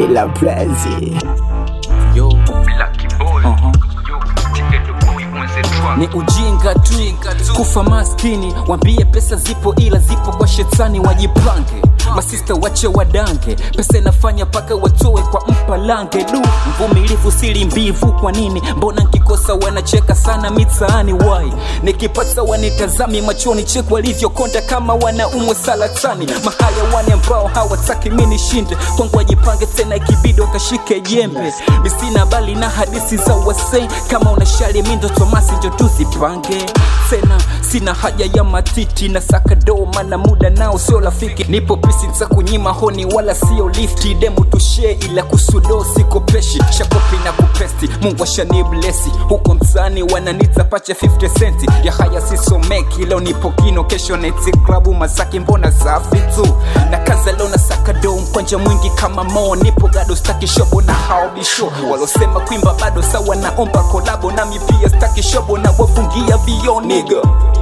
La Blaze. Yo, Lucky boy. uh-huh. Yo, Ticket boy on the track. ni ujinga tu kufa maskini wambie pesa zipo ila zipo kwa shetani wajipange masista wache wadange pesa inafanya paka watoe kwa mpalange du mvumilivu sili mbivu kwa nini mbona nkikosa wanacheka sana mitaani wai nikipata wanitazami machoni cheku walivyokonda kama wanaumwe salatani mahali wane ambao hawataki mi nishinde kwangu wajipange tena ikibidi wakashike jembe misina bali na hadisi za wasei kama unashali mindo tomasi njo tuzipange tena sina haja ya matiti na sakado mana muda nao sio rafiki nipo pisi za kunyima honi wala sio lifti demu tushe ila kusudo sikopeshi shakopi na kupesti mungu ashaniblesi huko mtaani wananita pacha 50 centi ya haya sisomeki leo nipo kino kesho neti klabu masaki mbona safi tu na kaza leo na sakado mkwanja mwingi kama mo nipo gado staki shobo na haobisho walosema kwimba bado sawa naomba kolabo nami pia staki shobo na wafungia vio niga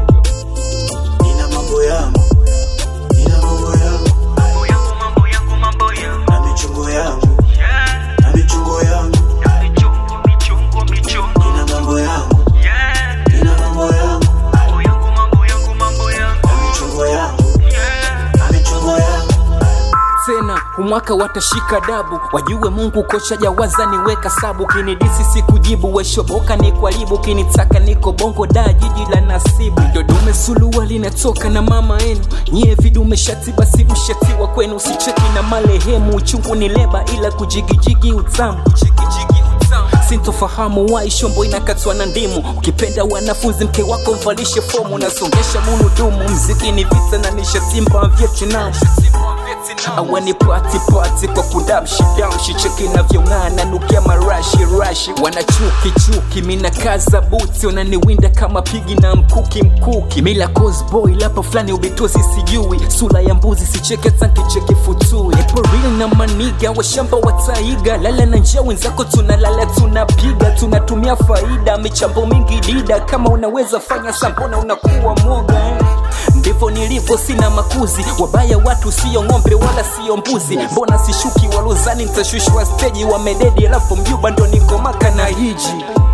Nina mambo yangu, nina mambo yangu, Mambo yangu, mambo yangu, mambo yangu. na michongo yangu, Yeah. na michongo yangu, Na michongo, michongo, michongo. nina mambo yangu, Yeah. nina mambo yangu, Mambo yangu, mambo yangu, mambo yangu. na michongo yangu, Yeah. na michongo yangu. tena umwaka watashika dabu wajue mungu kocha jawaza niweka sabu kinidisi sikujibu weshoboka ni kwaribu kinitaka niko bongo da jiji la nasibu dodume suluwa linatoka na mama enu nyie vidume shati basi mshatiwa kwenu usicheki na marehemu uchungu ni leba ila kujigijigi utamu kujigijigi utamu sintofahamu wai shombo inakatwa na ndimu ukipenda wanafunzi mke wako mvalishe fomu nasongesha munudumu mziki ni vita na nishatimba vietnam awani pati pati kwa kudamshi damshi cheki navyong'aa nanukia marashi rashi wana chuki chuki mina kaza buti wananiwinda kama pigi na mkuki mkuki mila cosboy lapa fulani ubitozi sijui sula ya mbuzi sicheke tankicheki futui nipo real na maniga washamba wataiga lala na njia wenzako tunalala tunapiga tunatumia faida michambo mingi dida kama unaweza fanya sambona unakuwa mwoga eh? ndivyo nilivyo sina makuzi wabaya watu sio ng'ombe wala sio mbuzi mbona sishuki walozani nitashushwa steji wamededi alafu mjuba ndo niko maka na hiji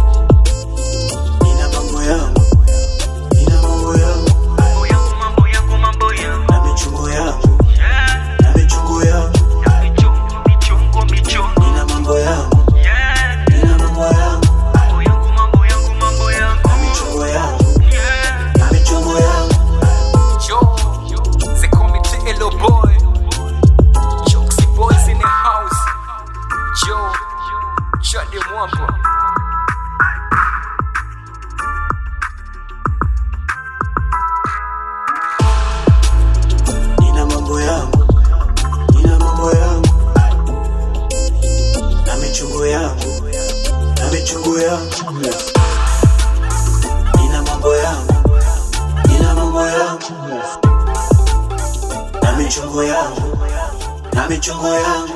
Nina mambo yangu, nina mambo yangu, Mambo yangu, mambo yangu, mambo yangu. na michongo yangu, Yeah. na michongo yangu, Na michongo, michongo, michongo. nina mambo yangu, Yeah. nina mambo yangu, Mambo yangu, mambo yangu, mambo yangu. na michongo yangu, Yeah. na michongo yangu. Yo, they call me TLO boy. Choxy boys in the house. Yo, Chade Mwamba. Nina mambo yangu, nina mambo yangu, na michongo yangu, na michongo yangu. Nina mambo yangu, nina mambo yangu, na michongo yangu, na michongo yangu.